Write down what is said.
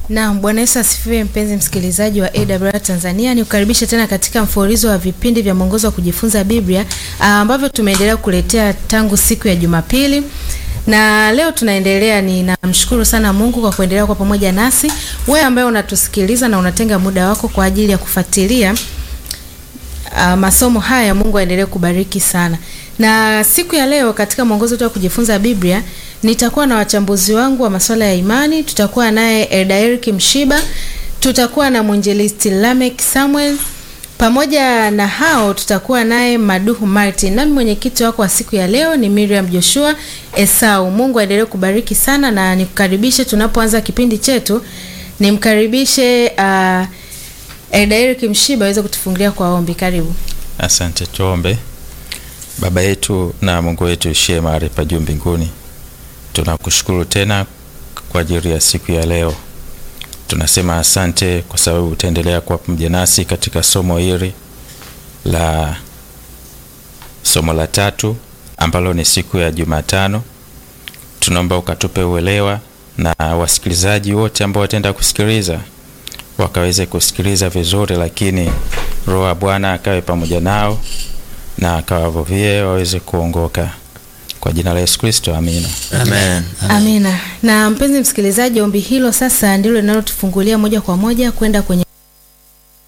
Naam, Bwana Yesu asifiwe mpenzi msikilizaji wa AWR Tanzania. Nikukaribisha tena katika mfululizo wa vipindi vya mwongozo wa kujifunza Biblia ambavyo tumeendelea kuletea tangu siku ya Jumapili. Na leo tunaendelea, ninamshukuru sana Mungu kwa kuendelea kwa pamoja nasi. Wewe ambaye unatusikiliza na unatenga muda wako kwa ajili ya kufuatilia uh, masomo haya, Mungu aendelee kubariki sana. Na siku ya leo katika mwongozo wetu wa kujifunza Biblia nitakuwa na wachambuzi wangu wa masuala ya imani. Tutakuwa naye Elda Eric Mshiba, tutakuwa na mwinjilisti Lamek Samuel, pamoja na hao tutakuwa naye Maduhu Martin. Nami mwenyekiti wako wa siku ya leo ni Miriam Joshua Esau. Mungu aendelee kubariki sana, na nikukaribishe tunapoanza kipindi chetu, nimkaribishe uh, Elda Eric Mshiba aweze kutufungulia kwa ombi. Karibu. Asante, tuombe. Baba yetu na Mungu wetu ishie mahali pa juu mbinguni, tunakushukuru tena kwa ajili ya siku ya leo. Tunasema asante kwa sababu utaendelea kuwa pamoja nasi katika somo hili la somo la tatu ambalo ni siku ya Jumatano. Tunaomba ukatupe uelewa na wasikilizaji wote ambao wataenda kusikiliza wakaweze kusikiliza vizuri, lakini Roho wa Bwana akawe pamoja nao na akawavuvie waweze kuongoka kwa jina la Yesu Kristo, amina. Amen. Amina. Na mpenzi msikilizaji, ombi hilo sasa ndilo linalotufungulia moja kwa moja kwenda kwenye